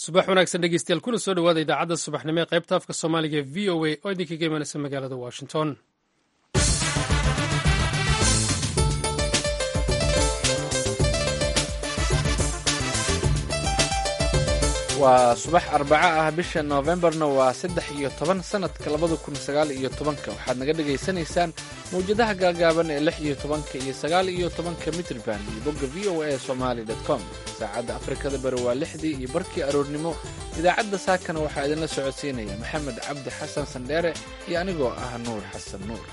subax wanaagsan dhegeystayaal kuna soo dhawaada idaacadda subaxnimo ee qaybta afka soomaaliga e v o a oo idinkaga imanaysa magaalada washington waa subax arbaco ah bisha noofembarna waa saddex iyo toban sannadka labada kun sagaal iyo tobanka waxaad naga dhegaysanaysaan mawjadaha gaagaaban ee lix iyo tobanka iyo sagaal iyo tobanka mitrban iyo bogga v o a somali com saacadda afrikada bari waa lixdii iyo barkii aroornimo idaacadda saakana waxaa idinla socodsiinaya maxamed cabdi xasan sandheere iyo anigoo ah nuur xasan nuur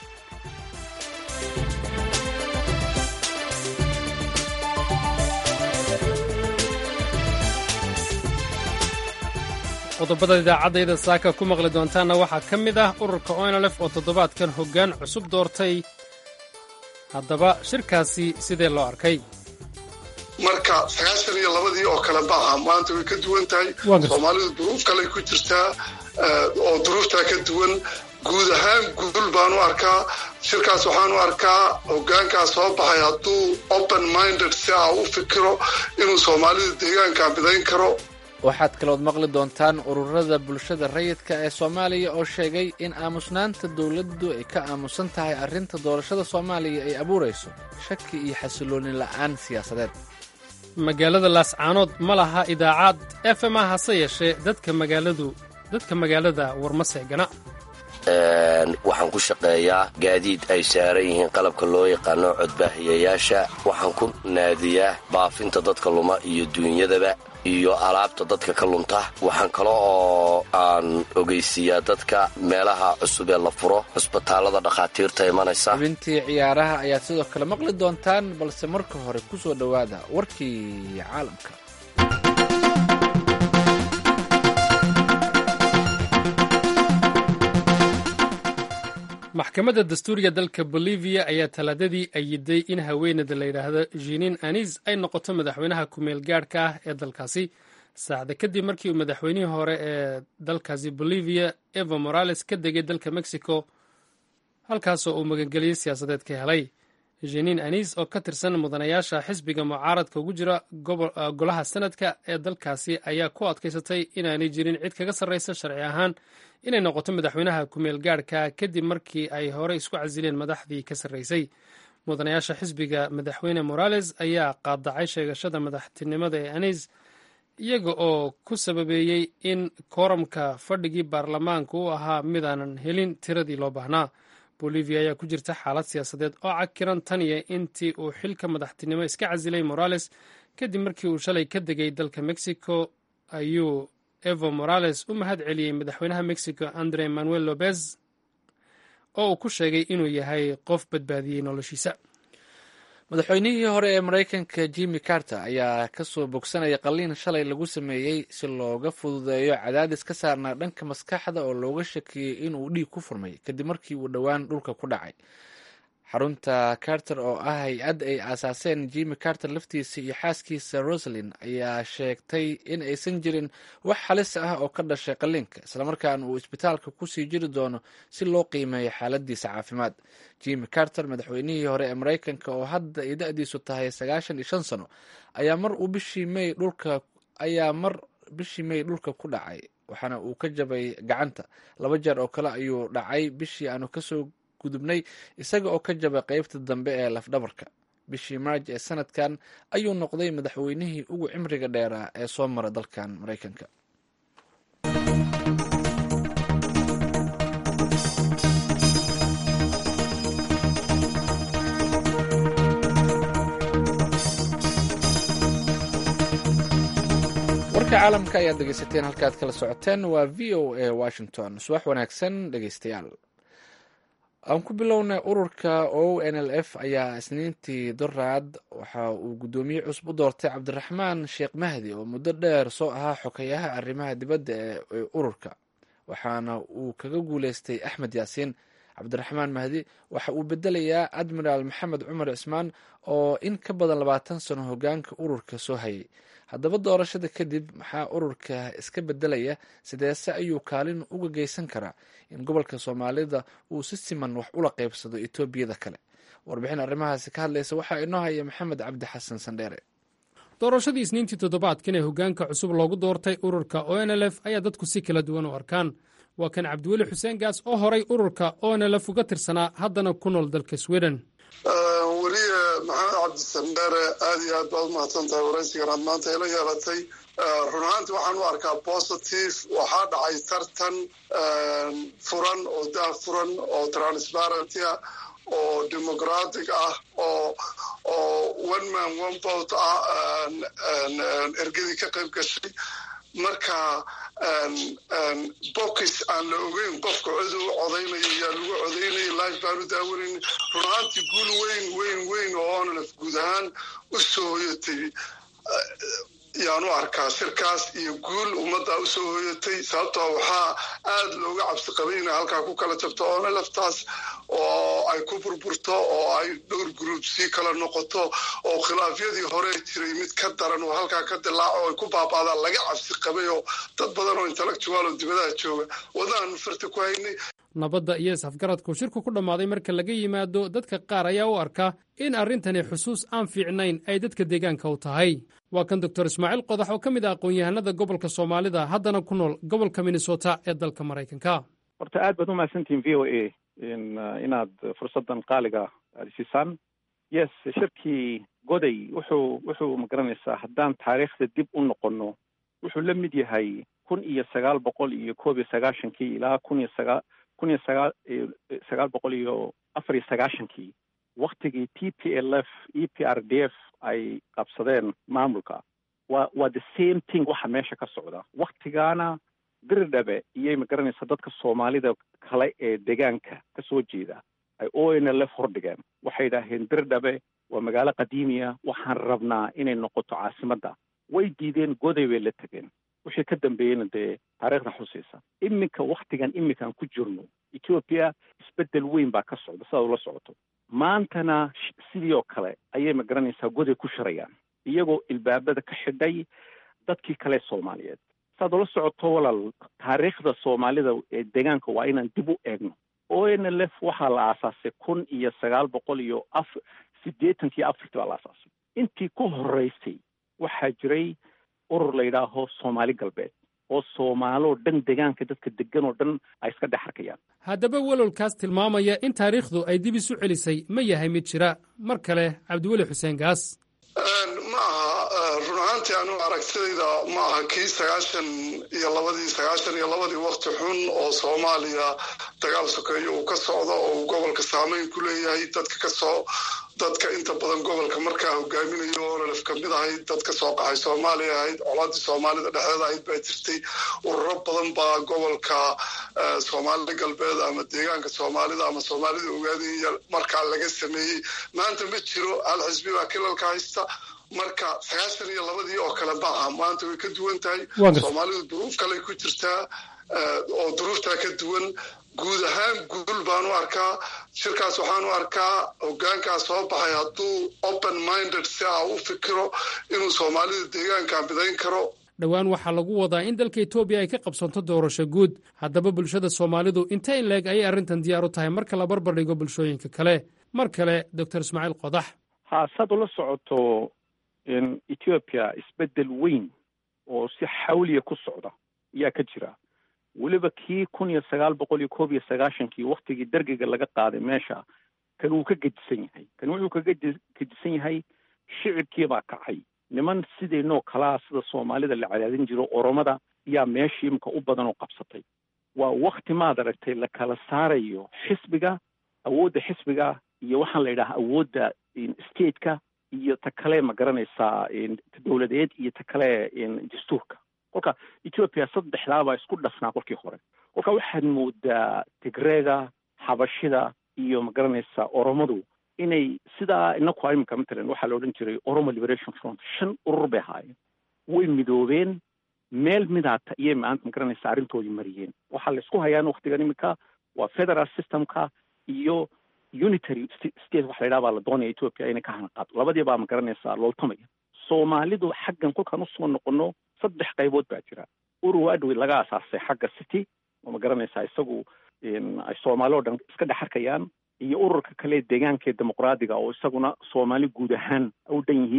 qodobada idaacadayda saaka ku maqli doontaanna waxaa ka mid ah ururka onlf oo toddobaadkan hoggaan cusub doortay haddaba shirkaasi sidee loo arkay marka sagaashan iyo labadii oo kale maaha maanta way ka duwan tahay soomaalidu duruuf kaley ku jirtaa oo duruuftaa ka duwan guud ahaan guul baan u arkaa shirkaas waxaan u arkaa hogaankaas soo baxay hadduu open minded si ah u fikiro inuu soomaalida deegaanka midayn karo waxaad kalood maqli doontaan ururada bulshada rayidka ee soomaaliya oo sheegay in aamusnaanta dowladdu ay ka aamusan tahay arrinta doorashada soomaaliya ay abuurayso shaki iyo xasilooni la'aan siyaasadeed magaalada laascaanood ma laha idaacad f m a hase yeeshee dadka magaaladu dadka magaalada warma seegana waxaan ku shaqeeyaa gaadiid ay saaran yihiin qalabka loo yaqaano codbaahiyayaasha waxaan ku naadiyaa baafinta dadka luma iyo duunyadaba iyo alaabta dadka ka lunta waxaan kale oo aan ogeysiiyaa dadka meelaha cusub ee la furo cusbitaallada dhakhaatiirta imanaysa xubintii ciyaaraha ayaad sidoo kale maqli doontaan balse marka hore ku soo dhowaada warkii caalamka maxkamadda dastuuriga dalka boliviya ayaa talaadadii ayiday in haweeneyda la yidhaahdo jinin anis ay noqoto madaxweynaha ku-meel gaadhka ah ee dalkaasi saacda kadib markii uu madaxweynihii hore ee dalkaasi boliviya evo morales ka degay dalka mexico halkaasoo uu magangeliyey siyaasadeed ka helay jinin anis oo ka tirsan mudanayaasha xisbiga mucaaradka ugu jira golaha sanadka ee dalkaasi ayaa ku adkaysatay inaanay jirin cid kaga sarraysa sharci ahaan inay noqoto madaxweynaha ku-meel gaadhka kadib markii ay hore isku casileen madaxdii ka sarraysay mudanayaasha xisbiga madaxweyne morales ayaa qaadacay sheegashada madaxtinimada ee anis iyaga oo ku sababeeyey in kooramka fadhigii baarlamaanka u ahaa midaanan helin tiradii loo baahnaa bolivia ayaa ku jirta xaalad siyaasadeed oo cakiran taniya intii uu xilka madaxtinimo iska casilay morales kadib markii uu shalay ka degay dalka mexico ayuu evo morales u mahad celiyey madaxweynaha mexico andre manuel lopez oo uu ku sheegay inuu yahay qof badbaadiyey noloshiisa madaxweynihii hore ee maraykanka jimmy carter ayaa kasoo bogsanaya qalliin shalay lagu sameeyey si looga fududeeyo cadaadis ka saarnaa dhanka maskaxda oo looga shakiyey inuu dhiig ku furmay kadib markii uu dhowaan dhulka ku dhacay xarunta carter oo ah hay-ad ay aasaaseen jimmy carter laftiisa iyo xaaskiisa rosalin ayaa sheegtay in aysan jirin wax halis ah oo ka dhashay qalliinka islamarkaana uu isbitaalka kusii jiri doono si loo qiimeeyo xaaladiisa caafimaad jimmy carter madaxweynihii hore ee maraykanka oo hadda ay da-diisu tahay sagaashan iyo shan sano ayaa mar uu bishii may dhulka ayaa mar bishii may dhulka ku dhacay waxaana uu ka jabay gacanta laba jeer oo kale ayuu dhacay bishii aanu kasoo gudubnay isaga oo ka jabay qeybta dambe ee lafdhabarka bishii maarj ee sanadkan ayuu noqday madaxweynihii ugu cimriga dheeraa ee soo mara dalkan maraykanka warka caalamka ayaad dhegeysateen halkaad kala socoteen waa v o a washington subax wanaagsan dhegeystayaal aan ku bilownay ururka o n l f ayaa isniintii doraad waxa uu guddoomiye cusub u doortay cabdiraxmaan sheekh mahdi oo muddo dheer soo ahaa xokeyaha arrimaha dibadda ee ururka waxaana uu kaga guuleystay axmed yaasiin cabdiraxmaan mahdi waxa uu bedelayaa admiraal maxamed cumar cismaan oo in ka badan labaatan sano hogaanka ururka soo hayay haddaba doorashada kadib maxaa ururka iska bedelaya sideese ayuu kaalin uga geysan karaa in gobolka soomaalida uu si siman wax ula qeybsado etoobiyada kale warbixin arrimahaasi ka hadlaysa waxaa inoo haya maxamed cabdi xasan sandheere doorashadii isniintii toddobaadkan ee hoggaanka cusub loogu doortay ururka o n l f ayaa dadku si kala duwan u arkaan waa kan cabdiweli xuseen gaas oo horay ururka o n l f uga tirsanaa haddana ku nool dalka sweden weliye maxamed cabdisandeere aad iyo aad baad umahadsan tahay waraysigan aad maanta ila yeelatay run ahaantii waxaan u arkaa positive waxaa dhacay tartan furan oo dah furan oo transparenty ah oo democratic ah oo oo one man one vote ah ergadii ka qayb gashay marka bokis aan la ogeyn qofka cod u codaynaya yaa lagu codaynaya life baan u daawanayn run ahaantii guul weyn weyn weyn oo onlf guud ahaan u soo hoyatay yaan u arkaa shirkaas iyo guul ummaddaa u soo hoyatay sababtoo waxaa aada looga cabsi qabay inay halkaa ku kala jabto onlftaas oo ay ku burburto oo ay dhowr group sii kala noqoto oo khilaafyadii hore jiray mid ka daran oo halkaa ka dilaaco oo ay ku baaba'daan laga cabsi qabay oo dad badan oo intellectual oo dibadaha jooga wadaan farta ku haynay nabadda iyo isafgaradku shirku ku dhammaaday marka laga yimaado dadka qaar ayaa u arka in arrintani xusuus aan fiicnayn ay dadka deegaanka u tahay waa kan doctor ismaaciil qodax oo ka mid ah aqoon-yahanada gobolka soomaalida haddana ku nool gobolka minnesota ee dalka maraykanka horta aad baad umahadsantihin v o a inaad fursaddan qaaliga aada siisaan yes shirkii goday wuxuu wuxuu magaranaysaa haddaan taariikhda dib u noqonno wuxuu la mid yahay kun iyo sagaal boqol iyo koob iyo sagaashankii ilaa kun iyo sagaa kun iyo sagaa sagaal boqol iyo afar iyo sagaashankii waktigii t p l f e p r d f ay qabsadeen maamulka waa waa the same thing waxa meesha ka socda waktigaana diridhabe iyay magaranaysaa dadka soomaalida kale ee deegaanka ka soo jeeda ay o n l f hordhigeen waxay idhaaheen diridhabe waa magaalo qadiimiya waxaan rabnaa inay noqoto caasimadda way diideen goday bay la tegeen wixii ka dambeeyeyna dee taariikhda xusaysa iminka waktigan iminkaan ku jirno ethoopia isbeddel weyn baa ka socda sidaad ula socoto maantana sidii oo kale ayay magaranaysaa goday ku shirayaan iyagoo ilbaabada ka xidhay dadkii kale soomaaliyeed saad ula socoto walaal taariikhda soomaalida ee deegaanka waa inaan dib u eegno o n l f waxaa la aasaasay kun iyo sagaal boqol iyo af siddeetankii afartii baa la aasaasay intii ku horeysay waxaa jiray urur la yidhaaho soomaali galbeed oo soomaaloo dhan deegaanka dadka degan oo dhan ay iska dhex arkayaan haddaba welwalkaas tilmaamaya in taariikhdu ay dib isu celisay ma yahay mid jira mar kale cabdiweli xuseen gaas ma aha run ahaantii anigu aragtidayda ma aha kii sagaashan iyo labadii sagaashan iyo labadii wakti xun oo soomaaliya dagaal sokeeyo uu ka socdo oo uu gobolka saameyn ku leeyahay dadka kasoo dadka inta badan gobolka markaa hogaaminayo ololef kamid ahayd dad ka soo qaxay soomaaliya ahayd colaadii soomaalida dhexdeeda ahayd baa jirtay ururo badan baa gobolka soomaalida galbeed ama deegaanka soomaalida ama soomaalida ogaadaya markaa laga sameeyey maanta ma jiro hal xisbi baa kilalka haysta marka sagaashan iyo labadii oo kale maaha maanta way ka duwan tahay soomaalidu duruuf kale ku jirtaa oo duruuftaa ka duwan guud ahaan guul baan u arkaa shirkaas waxaan u arkaa hogaankaa soo baxay hadduu open minded si ah u fikiro inuu soomaalida deegaanka midayn karo dhowaan waxaa lagu wadaa in dalka etoobiya ay ka qabsanto doorasho guud haddaba bulshada soomaalidu inta in leeg ayay arrintan diyaar u tahay marka la barbar dhigo bulshooyinka kale mar kale doctor ismaaciil qodax ha saad ula socoto ethiopia isbeddel weyn oo si xawliya ku socda ayaa ka jira weliba kii kun iyo sagaal boqol iyo koob iyo sagaashankii waktigii dergiga laga qaaday meesha kan wuu ka gedisan yahay kan wuxuu kaga gedisan yahay shicibkii baa kacay niman sidaynoo kalaa sida soomaalida la cadaadin jiro oromada yaa meeshii imika u badan oo qabsatay waa wakti maad aragtay la kala saarayo xisbiga awoodda xisbiga iyo waxaan la yidhaha awoodda stateka iyo ta kale ma garanaysaa ta dowladeed iyo ta kale dastuurka kolka ethoopia saddexdaabaa isku dhafnaa kolkii hore kolka waxaad moodaa tigreega xabashida iyo ma garanaysaa oromadu inay sidaa inaku imika matalan waxaa la odhan jiray oromo liberation front shan urur bay ahaayeen way midoobeen meel midaata iyay maanta ma garanaysaa arrintoodii mariyeen waxaa la isku hayaan waktigan imika waa federal systemka iyo unitary state waxa la yidhaha baa la doonaya ethoopia inay ka hanaqaado labadii baa ma garanaysaa looltamaya soomaalidu xaggan kolkaan usoo noqono saddex qaybood baa jira urur adwey laga asaasay xagga city oo ma garanaysaa isagu ay soomaali oo dhan iska dhex arkayaan iyo ururka kale deegaanka ee dimuqraadiga oo isaguna soomaali guud ahaan u dhan yihiin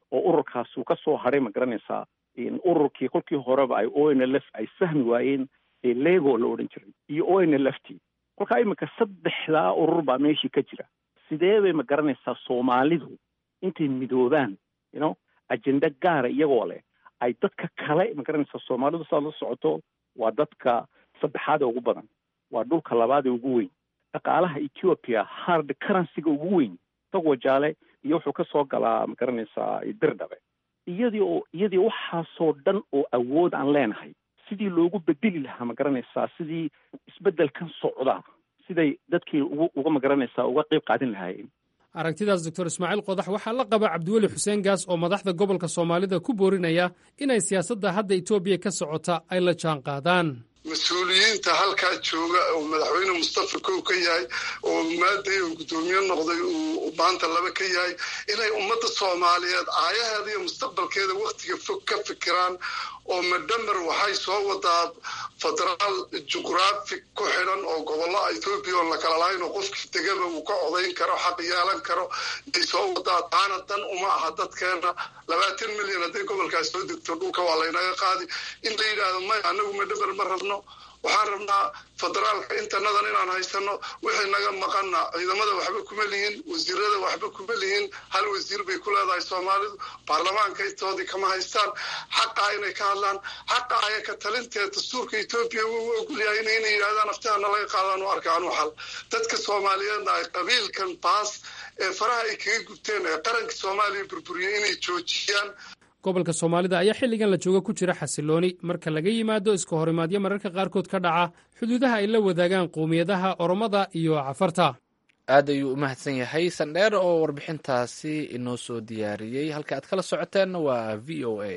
oo ururkaasuu ka soo hadhay ma garanaysaa ururkii kolkii horeba ay o n l f ay fahmi waayeen ee lego la odhan jiray iyo o n l f t kolkaa iminka saddexdaa urur baa meeshii ka jira sidee bay ma garanaysaa soomaalidu intay midoobaan you know ajenda gaara iyagoo leh ay dadka kale ma garanaysaa soomaalidu saad la socoto waa dadka saddexaad ee ugu badan waa dhulka labaad ee ugu weyn dhaqaalaha ethiopia hard currencyga ugu weyn isagoo jaale iyo wuxuu ka soo galaa ma garanaysaa dirdhabe iyadii oo iyadii waxaasoo dhan oo awood aan leenahay sidii loogu bedeli lahaa ma garanaysaa sidii isbeddelkan socda siday dadkii ugu uga ma garanaysaa uga qeyb qaadin lahaayeen aragtidaas doctor ismaaciil qodax waxaa la qaba cabdiweli xuseen gaas oo madaxda gobolka soomaalida ku boorinaya inay siyaasadda hadda etoobiya ka socota ay la jaan qaadaan mas-uuliyiinta halkaa jooga oo madaxweyne mustafa kow ka yahay oo maaday oo guddoomiye noqday uu maanta laba ka yahay inay ummadda soomaaliyeed aayaheeda iyo mustaqbalkeeda waktiga fog ka fikiraan oo madhamer waxay soo wadaa federaal juqraafi ku xidhan oo gobollo ethoobiya oon la kala lahayn oo qofkii degaba uu ka codayn karo xaq yeelan karo ay soo wadaa taana dan uma aha dadkeena labaatan milyan hadday gobolkaas soo degto dhulka waa laynaga qaadi in la yidhaahdo maya anagu madhamer ma rabno waxaan rabnaa federaalka intanadan inaan haysano wixii naga maqana ciidamada waxba kuma lihin wasiirada waxba kuma lihin hal wasiir bay ku leedahay soomaalidu baarlamaanka intoodii kama haystaan xaqaa inay ka hadlaan xaqa aya ka talinteed dastuurka etoobiya wuu ogolyahay in inay yidhahdaan aftihana laga qaadaan u arkaan u xal dadka soomaaliyeedna ay qabiilkan baas ee faraha ay kaga gubteen ee qaranka soomaaliya burburiyey inay joojiyaan gobolka soomaalida ayaa xilligan la jooga ku jira xasilooni marka laga yimaado iska horimaadyo mararka qaarkood ka dhaca xuduudaha ay la wadaagaan qowmiyadaha oromada iyo cafarta aad ayuu u mahadsan yahay sandheer oo warbixintaasi inoo soo diyaariyey halka aad kala socoteenna waa v o a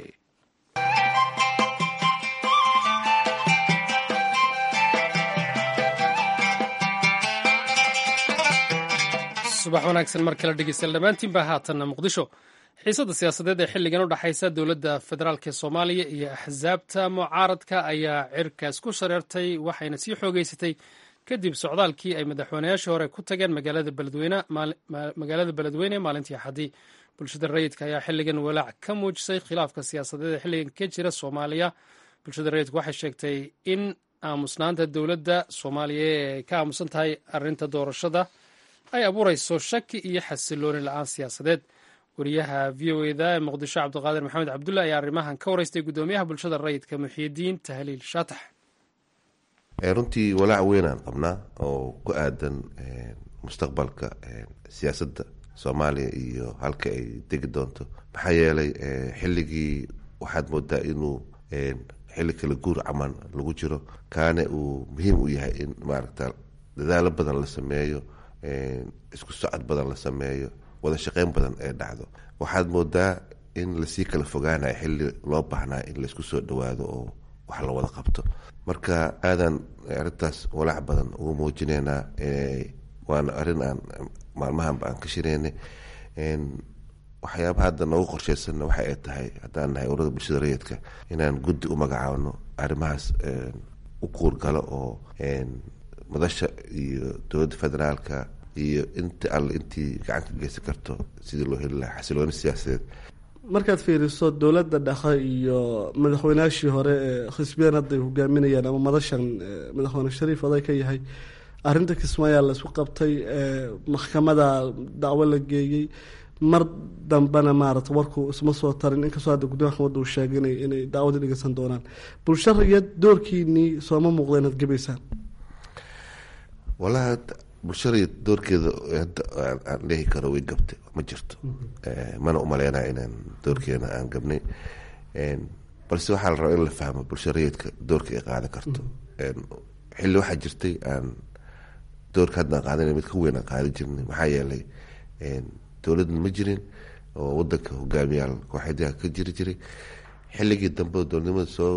subax wanaagsan mar kale dhegeystayaal dhammaantiin baa haatanna muqdisho xiisadda siyaasadeed ee xilligan u dhexaysa dowladda federaalk ee soomaaliya iyo axsaabta mucaaradka ayaa cirkaas ku shareertay waxayna sii xoogeysatay kadib socdaalkii ay madaxweynayaashii hore ku tageen magaalada beledweyne maalintii axaddii bulshada rayidka ayaa xilligan walaac ka muujisay khilaafka siyaasadeed ee xilligan ka jira soomaaliya bulshada rayidku waxay sheegtay in aamusnaanta dowladda soomaaliya ee ay ka aamusan tahay arrinta doorashada ay abuurayso shaki iyo xasilooni la-aan siyaasadeed wariyaha v o eda ee muqdisho cabdiqaadir maxamed cabdulla ayaa arrimahan ka wareystay guddoomiyaha bulshada rayidka muxiidiin tahliil shaatax runtii walaac weynaan qabnaa oo ku aadan mustaqbalka siyaasadda soomaaliya iyo halka ay degi doonto maxaa yeelay xilligii waxaad moodaa inuu xilli kala guur caman lagu jiro kaane uu muhiim u yahay in maaragta dadaalo badan la sameeyo isku socod badan la sameeyo wada shaqeyn badan ee dhacdo waxaad moodaa in lasii kala fogaanayo xilli loo baahnaa in laysku soo dhawaado oo wax la wada qabto marka aadan arrintaas walaac badan ugu muujineynaa waana arrin aan maalmahanba aan ka shireynay waxyaabaha hadda noogu qorsheysanna waxa ay tahay haddaan nahay urada bulshada rayidka inaan guddi u magacaabno arrimahaas u kuurgalo oo madasha iyo dowladda federaalka iyo inta alle intii gacan ka geysan karto sidii loo heli lahaa xasilooni siyaasadeed markaad fiiriso dowladda dhexe iyo madaxweynaashii hore ee xisbiyeen hadda ay hogaaminayaan ama madashan madaxweyne shariif oday ka yahay arrinta kismaayaa la isku qabtay maxkamada dacwo la geeyey mar dambena maarata warku isma soo tarin inkastoo hadda guddomiya maxkamadda uu sheegay inay dacwadii dhegeysan doonaan bulsho rayad doorkiinii sooma muuqda inaad gebaysaan walahi bulshada doorkeeda hadda aan dhehi karo way gabtay ma jirto mana umaleynaya inaan doorkeena aan gabnay balse waxaa la rabaa in la fahmo bulsha rayidka doorka ay qaadan karto xilli waxaa jirtay aan doorka hadda aan qaadanay mid ka weyn aan qaadan jirnay maxaa yeelay dowladna ma jirin oo wadanka hogaamiyaal kooxyadaha ka jiri jiray xilligii dambe dowladnimada soo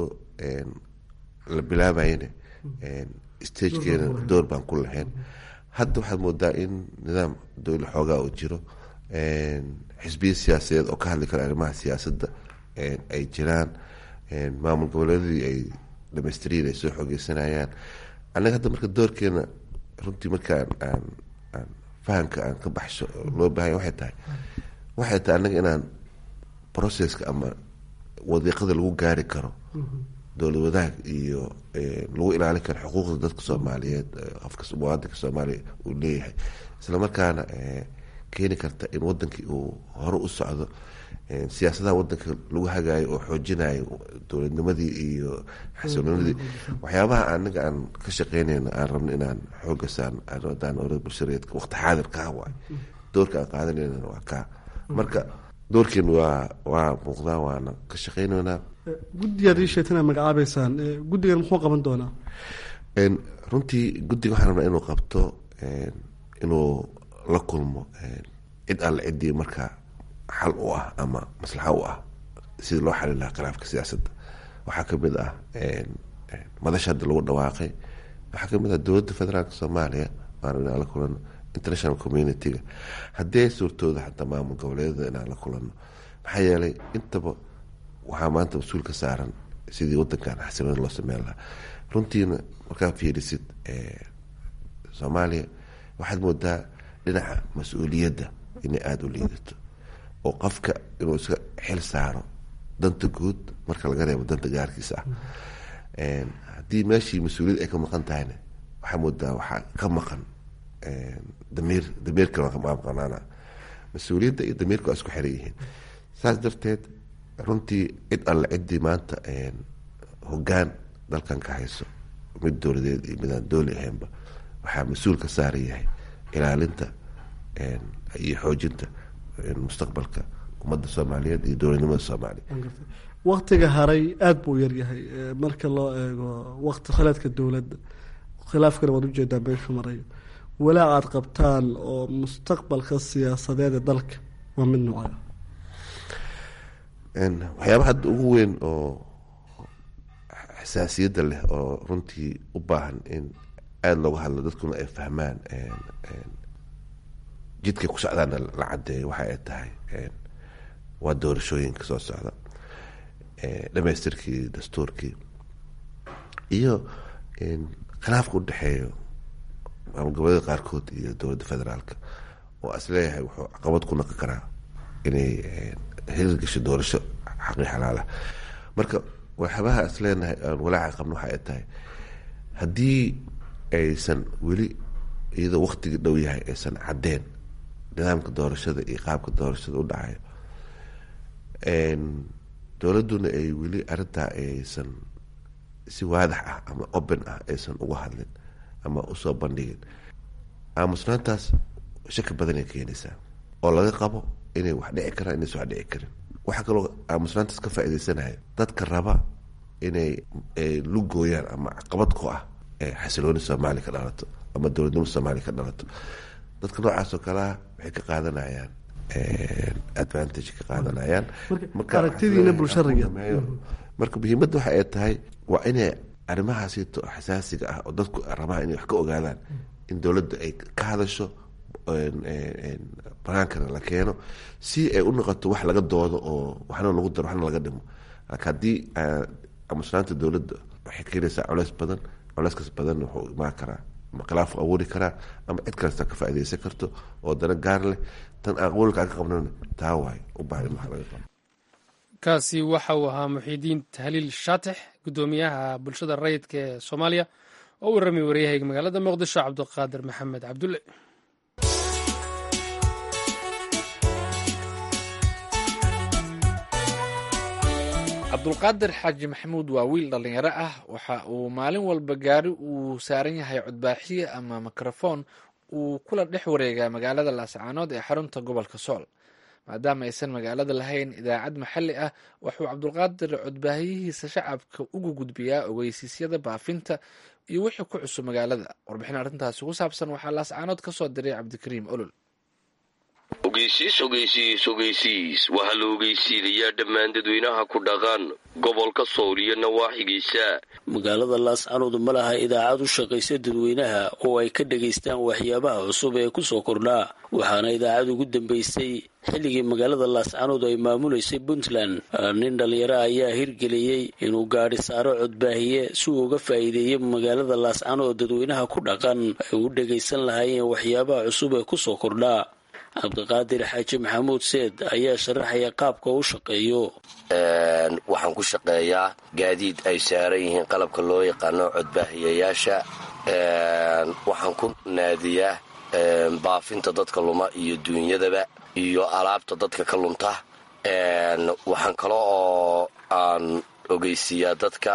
la bilaabayna stagekeena door baan ku lahayn hadda waxaad moodaa in nidaam dowla xoogaa oo jiro xisbiya siyaasadeed oo ka hadli kara arrimaha siyaasadda ay jiraan maamul goboleedadii ay dhamaystiriin ay soo xoogeysanayaan annaga hadda marka doorkeena runtii markaan aan aan fahamka aan ka baxsho loo baahanya waxay tahay waxay tahay annaga inaan processka ama wadiiqada lagu gaari karo dowlad wadaag iyo lagu ilaalin karo xuquuqda dadka soomaaliyeed qofka muwaadinka soomaaliya uu leeyahay islamarkaana keeni karta in wadankii uu hore u socdo siyaasadaha wadanka lagu hagaayo oo xoojinayo dowladnimadii iyo xasiloonidii waxyaabaha anaga aan ka shaqeynayno aan rabno inaan xooga saan adaan orada bulshareedka waqti xaadir kaa waay doorka aan qaadanayna waa kaa marka doorkeenu waa waa muuqdaa waana ka shaqeyneynaa guddigaad ii sheegtay inaad magacaabeysaan guddigan muxuu qaban doonaa runtii guddiga waxaan rabnaa inuu qabto inuu la kulmo cid alle ciddii markaa xal u ah ama maslaxa u ah sidii loo xalin lahaa khilaafka siyaasadda waxaa kamid ah madasha hadda lagu dhawaaqay waxaa kamid ah dowladda federaalk soomaaliya waan inaan la kulano international community-ga haddii suurtooda xataa maamul goboleedada inaan la kulano maxaa yeelay intaba waxaa maanta mas-uul ka saaran sidii wadankan xasiloon loo sameyn lahaa runtiina markaa fiirisid soomaaliya waxaad moodaa dhinaca mas-uuliyadda inay aada u liidato oo qofka inuu iska xil saaro danta guud marka laga reebo danta gaarkiisa ah haddii meeshii mas-uuliyad ay ka maqan tahayna waxaa moodaa waxaa ka maqan damiir damiirkana waa maqanaana mas-uuliyadda iyo damiirka waa isku xiran yihiin saas darteed runtii cid alle ciddii maanta hogaan dalkan ka hayso mid dowladeed iyo midaan dooli ahaynba waxaa mas-uul ka saaran yahay ilaalinta iyo xoojinta mustaqbalka ummadda soomaaliyeed iyo dowladnimada soomaaliya waktiga haray aada buu yaryahay marka loo eego wakti khilaadka dowladda khilaafkana waad ujeedaa meeshu marayo walaac aad qabtaan oo mustaqbalka siyaasadeed ee dalka waa mid noocaa waxyaaba hadda ugu weyn oo xasaasiyadda leh oo runtii u baahan in aada looga hadlo dadkuna ay fahmaan jidkay ku socdaana la cadeeyo waxa ay tahay waa doorashooyinka soo socda dhamaystirkii dastuurkii iyo khilaafka udhexeeyo maamul goboleeda qaarkood iyo dowladda federaalka oo isleeyahay wuxuu caqabad ku naqi karaa inay hirgasho doorasho xaqii xalaalah marka waxyaabaha isleenahay aan walaaca qabno waxa ay tahay haddii aysan weli iyadoo waktigii dhow yahay aysan caddeen nidaamka doorashada iyo qaabka doorashada u dhacayo dowladduna ay weli arrintaa aysan si waadax ah ama open ah aysan uga hadlin ama usoo bandhigin aamusnaantaas shaki badan ay keenaysaa oo laga qabo inay wax dhici karaan inaysan wax dhici karin waxaa kaloo aamusnaantaas ka faaideysanaya dadka raba inay lugooyaan ama caqabad ku ah xasilooni soomaaliya ka dhalato ama dowladnimo soomaaliya ka dhalato dadka noocaas oo kalea waxay ka qaadanayaan advantage ka qaadanayaan aragtidiina bulshariga marka muhiimadda waxa ay tahay waa inay arrimahaasito xasaasiga ah oo dadku rabaan inay wax ka ogaadaan in dowladda ay ka hadasho banaankana la keeno si ay u noqoto wax laga doodo oo waxna lagu daro waxna laga dhimo laakiin haddii amusnaanta dowladda waxay keenaysaa coleys badan coleyskaas badan wuxuu imaan karaa ama khilaafu abuuri karaa ama cid kalesta ka faaideysan karto oo dana gaar leh tan aan qowlka aan ka qabnana taa waay u baahan in wax laga qabo kaasi waxa uu ahaa muxiidiin tahliil shaatix guddoomiyaha bulshada rayidka ee soomaaliya oo u warramay waryahayga magaalada muqdisho cabdiqaadir maxamed cabdulle cabdulqaadir xaaji maxamuud waa wiil dhallinyaro ah waxa uu maalin walba gaari uu saaran yahay codbaaxiye ama mikrofon uu kula dhex wareegaa magaalada laascaanood ee xarunta gobolka sool maadaama aysan magaalada lahayn idaacad maxalli ah wuxuu cabdulqaadir codbaahiyihiisa shacabka ugu gudbiyaa ogeysiisyada baafinta iyo wixii ku cusub magaalada warbixin arrintaasi ku saabsan waxaa laascaanood ka soo diray cabdikariim olol ogeysiis ogeysiis ogeysiis waxaa la ogeysiinayaa dhammaan dadweynaha ku dhaqan gobolka sool iyo nawaaxigiisa magaalada laascaanood ma laha idaacad u shaqaysa dadweynaha oo ay ka dhegaystaan waxyaabaha cusub ee kusoo kordhaa waxaana idaacad ugu dambaysay xilligii magaalada laascaanood ay maamulaysay puntland nin dhallinyaro ayaa hirgeliyey inuu gaadhi saaro codbaahiye si uu uga faa'iideeyo magaalada laascaanood oo dadweynaha ku dhaqan ay u dhegaysan lahaayeen waxyaabaha cusub ee kusoo kordhaa cabdiqaadir xaaji maxamuud seed ayaa sharaxaya qaabka u shaqeeyo waxaan ku shaqeeyaa gaadiid ay saaran yihiin qalabka loo yaqaano codbaahiyayaasha waxaan ku naadiyaa baafinta dadka luma iyo duunyadaba iyo alaabta dadka ka lunta waxaan kale oo aan ogeysiiyaa dadka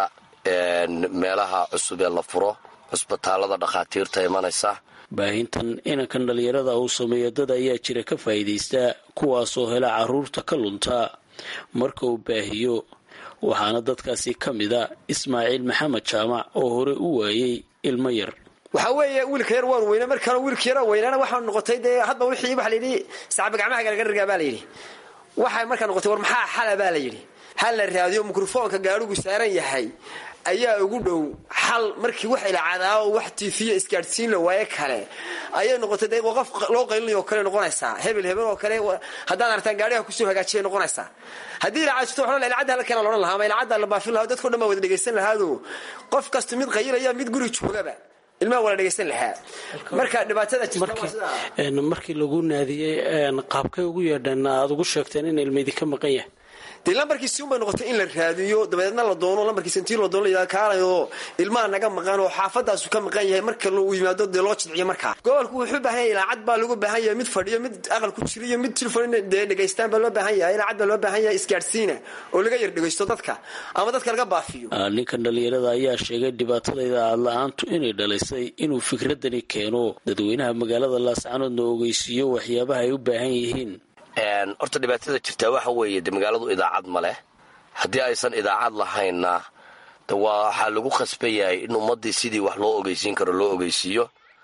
meelaha cusub ee la furo cusbitaalada dhakhaatiirta imanaysa baahintan inankan dhallinyarada uu sameeyo dad ayaa jira ka faa'iidaysta kuwaasoo hela carruurta ka lunta marka uu baahiyo waxaana dadkaasi ka mida ismaaciil maxamed jaamac oo hore u waayey ilmo yar waxaa weeye wiilka yar waan weyna mar kale wiilka yara weynaana waxaa noqotay dee hadba wixii waxa layidhi sacaba gacmaha garagarargaa baa layidhi waxay markaa noqotay war maxaa xala baa layidhi hal la raadiyo mikrofoonka gaadhigu saaran yahay ayaa ugu dhow xal markii wax ilaacadaa oo wax tiifiya isgaadhsiin la waaye kale ayay noqotay de qof loo qaylinayo oo kale noqonaysaa hebel hebel oo kale haddaad artaan gaadhiga kusoo hagaajiyay noqonaysaa haddii ilaacajto waxaa ilacadda hala keena loodhan lahaa ama ilacadda la baafin lahaa dadko dhan baa wada dhegaysan lahaado qof kasta mid qayilaya mid guri joogaba ilmaha wala dhegaysan lahaa marka dhibaatada jirta markii lagu naadiyey qaabkay ugu yeedheen aad ugu sheegteen in ilmaydi ka maqan yahay dee lambarkiisi unbay noqotay in la raadiyo dabadeedna la doono lambarkiisa intii la doono la kaalayo ilmaha naga maqan oo xaafadaasu ka maqan yahay marka uu yimaado dee loo jidciyo markaa gobolku wuxuu baahan yahay ilaacad baa lagu baahan yahay mid fadhiyo mid aqal ku jiriyo mid tilfon dee dhegaystaan baa loo baahan yahay ilaacad baa loo baahan yahay isgaadhsiina oo laga yar dhegaysto dadka ama dadka laga baafiyo ninkan dhallinyarada ayaa sheegay dhibaatada idaacad la-aantu inay dhalisay inuu fikradani keeno dadweynaha magaalada laascanoodna ogeysiiyo waxyaabaha ay u baahan yihiin horta dhibaatada jirtaa waxa weeye de magaaladu idaacad ma leh haddii aysan idaacad lahaynna de waxaa lagu khasban yahay in ummaddii sidii wax loo ogeysiin karo loo ogeysiiyo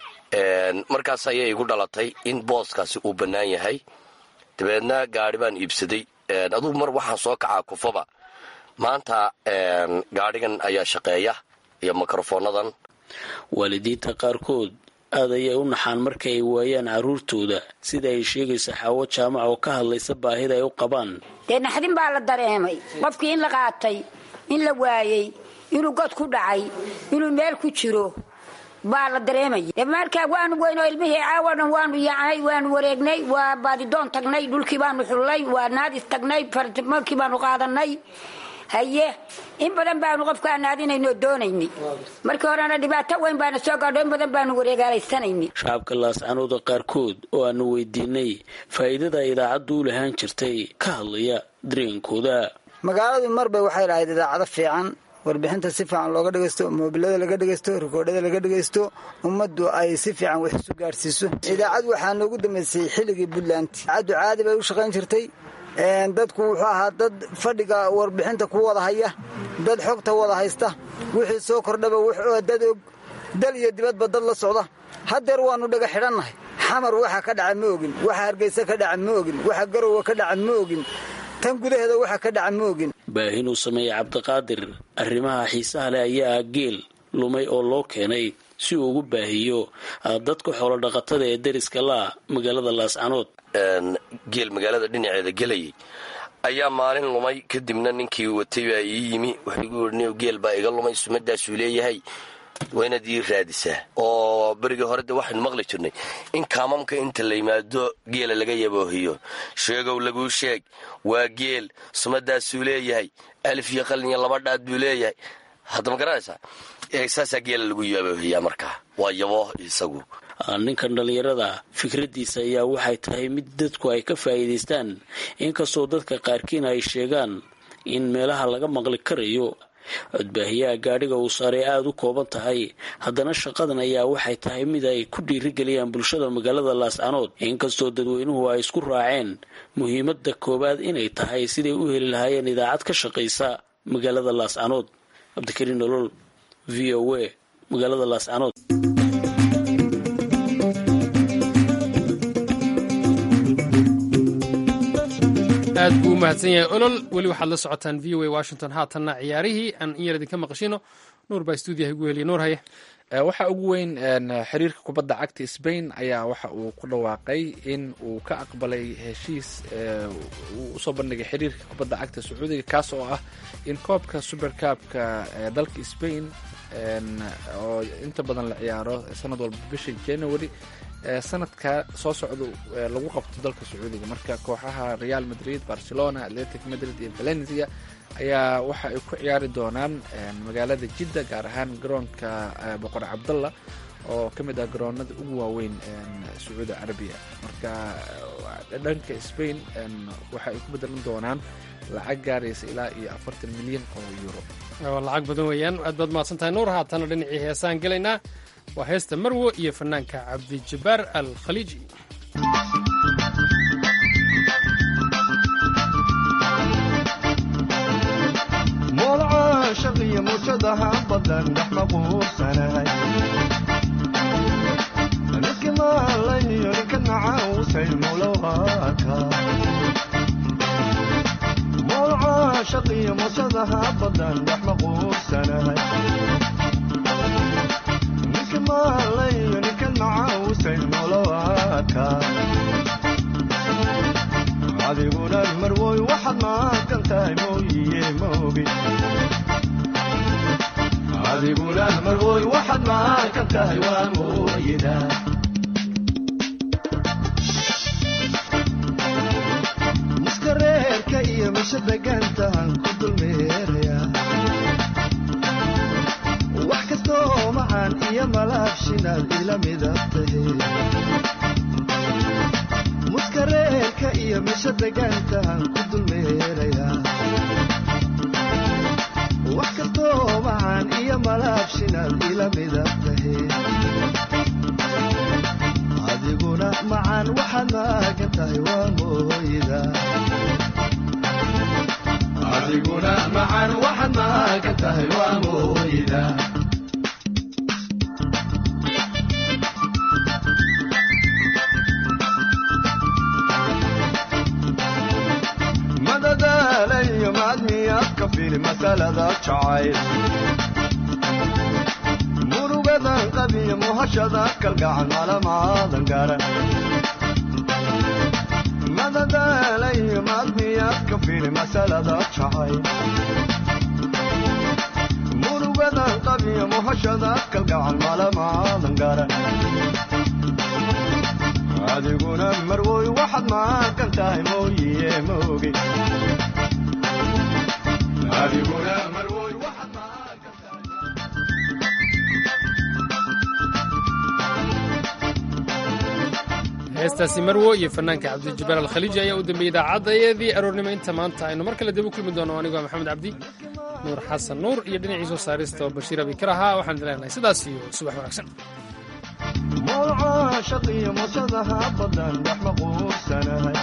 markaas ayay igu dhalatay in booskaasi uu bannaan yahay dabeedna gaadhi baan iibsaday adugu mar waxaan soo kacaa kufaba maanta gaadhigan ayaa shaqeeya iyo mikrofonadan waalidiinta qaarkood aad ayay u naxaan marka ay waayaan carruurtooda sida ay sheegaysa xaawo jaamac oo ka hadlaysa baahida ay u qabaan dee naxdin baa la dareemay qofkii in la qaatay in la waayey inuu god ku dhacay inuu meel ku jiro baa la dareemaya dee markaa waanu weyn oo ilmihii caawa dhan waanu yaacnay waanu wareegnay waa baadidoon tagnay dhulkii baanu xullay waa naadis tagnay markii baanu qaadanay haye in badan baanu qofkaa naadinayno doonaynay markii horena dhibaato weyn baana soo gaadho in badan baanu wareegaalaysanayna shacabka laascanooda qaarkood oo aanu weydiinay faa'iidada idaacaddu u lahaan jirtay ka hadlaya dareenkooda magaaladu marba waxay lahayd idaacado fiican warbixinta si fiican looga dhegaysto moobilada laga dhegaysto rikoodhada laga dhegaysto ummaddu ay si fiican wax isu gaadhsiiso idaacad waxaa noogu dambaysay xilligii puntland idaacaddu caadi bay u shaqayn jirtay dadku wuxuu ahaa dad fadhiga warbixinta ku wada haya dad xogta wada haysta wixii soo kordhaba dad og dal iyo dibadba dad la socda haddeer waannu dhaga xidhannahay xamar waxa ka dhaca ma ogin waxa hargaysa ka dhaca ma ogin waxa garowa ka dhaca ma ogin tan gudaheeda waxa ka dhaca ma ogin baahinuu sameeyey cabdiqaadir arrimaha xiisaha leh ayaa ah geel lumay oo loo keenay si uu ugu baahiyo dadka xoolodhaqatada ee deriska laa magaalada laascanood geel magaalada dhinaceeda gelayay ayaa maalin lumay kadibna ninkii watay baa ii yimi wuxuu igu yidhi geel baa iga lumay sumadaasuu leeyahay waa inaad ii raadisaa oo berigii hore de waxaynu maqli jirnay in kaamamka inta la yimaado geela laga yaboohiyo sheegow laguu sheeg waa geel sumadaasuu leeyahay alif iyo qalin iyo laba dhaad buu leeyahay hadda ma garanaysaa saasaa geela lagu yaboohiyaa markaa waa yaboo isagu ninkan dhallinyarada fikraddiisa ayaa waxay tahay mid dadku ay ka faa'iidaystaan inkastoo dadka qaarkiina ay sheegaan in meelaha laga maqli karayo codbaahiyaha gaadhiga uu saaray aada u kooban tahay haddana shaqadan ayaa waxay tahay mid ay ku dhiirigeliyaan bulshada magaalada laascanood inkastoo dadweynuhu ay isku raaceen muhiimadda koowaad inay tahay siday u heli lahaayeen idaacad ka shaqaysa magaalada laascanood cabdikariin nolol v o a magaalada laascanood aad buu u mahadsan yahay olol weli waxaad la socotaan v o a washington haatanna ciyaarihii aan in yar idinka maqashino nuur baa stuudiyaha igu heliya nuur haye waxaa ugu weyn xiriirka kubadda cagta sbain ayaa waxa uu ku dhawaaqay in uu ka aqbalay heshiis uu usoo bandhigay xiriirka kubadda cagta sacuudiga kaas oo ah in koobka supercabka dalka sbain oo inta badan la ciyaaro sanad walba bisha january sanadka soo socda lagu qabto dalka sacuudiga marka kooxaha real madrid barcelona atletic madrid iyo valencia ayaa waxa ay ku ciyaari doonaan magaalada jidda gaar ahaan garoonka boqor cabdalla oo ka mid ah garoonada ugu waaweyn sacuudi carabiya marka dhanka spain waxa ay ku bedelan doonaan lacag gaaraysa ilaa iyo afartan milyan oo euro lacag badan weeyaan aad baad mahadsan tahay nuur haatana dhinacii heesaan gelaynaa waa heesta marwo iyo fanaanka cabdijabaar al khaliiji moolcaashaqiyo muujadaha badan dhex maquursanahay ninki maalayo ninka nacausay mulawaaka moolcaashaqiyo muujadaha badan dhex maquursanahay ninki maalayo ninka nacausay mulawaaka adiguna marwoy waxaad maaqan tahay mooyiye moogi adiguna marwoy waxaad maaqan tahay waa mooyida muska reerka iyo misha degantahan ku dulmeeraya wax kastoo macaan iyo malaabshinaad ila midab tahay muska reerka iyo misha degaantahan ku dulmeerayaa wax kastoo macaan iyo malaabshinaad ila midab tahay adiguna macaan waxaad maagan tahay waa mooyida adiguna macaan waxaad maagan tahay waa mooyida madadaalayo maadmiyaad ka fili masalada jacayl murugadan qabiyo muhashada kalgacan malamaadan garan madadaalayo maadmiyaad ka fili masalada jacayl murugadan qabiyo muhashada kalgacan malamaadan garan adiguna marwoy waxaad maaqan tahay mooyiye moogi adiguna marwoy waxaad maaqan heestaasi marwo iyo fanaanka cabdijabaar alkhaliiji ayaa u dambeeyey idaacaddaeedii aroornimo inta maanta aynu mar kale dib u kulmi doono anigoo maxamed cabdi nuur xasan nuur iyo dhinacii soo saarista oo bashiir abikar ahaa waxaan idin leenahay sidaas iyo subax wanaagsan moolcaashaqiyo musadaha badan dhex maquursanahay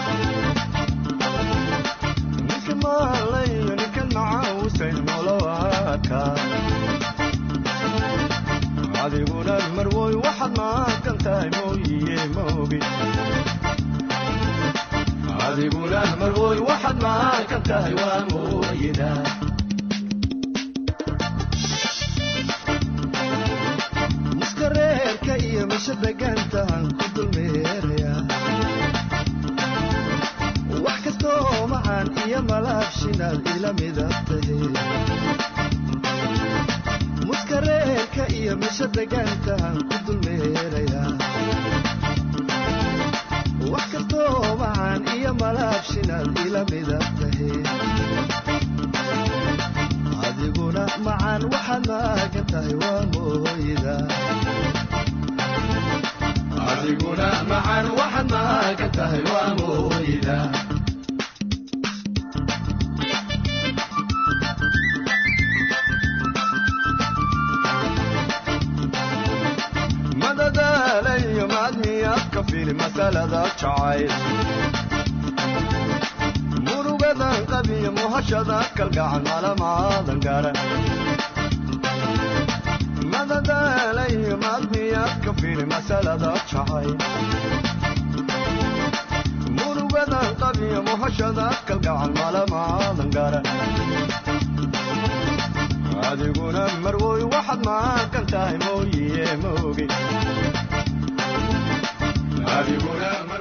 ninka maalayo ninka nacausay mulawaaka adiguna marwoy waxaad maaqan tahay mooyiye moogi adiguna marwoy waxaad maaqan tahay waa mooyida muska reerka iyo misha degaantahan ku dulmeerayaa wax kastoo macaan iyo malaabshinaad ila midab tahay muska reerka iyo misha degaantahan ku dulmeerayaa wax kastoo macaan iyo malaabshinaad ila midab tahay adiguna macaan waxaad maagan tahay waa mooyida adiguna macaan waxaad maagan tahay waa mooyida madadaalayo maadmiyaad ka fili masalada jacayl murugadan qabiyo muhashada kalgacan malamaadan garan madadaalayo maadmiyaad ka fili masalada jacayl murugadan qabiyo muhashada kalgacan malamaadan garan adiguna marwoy waxaad maaqan tahay mooyiye moogi adiguna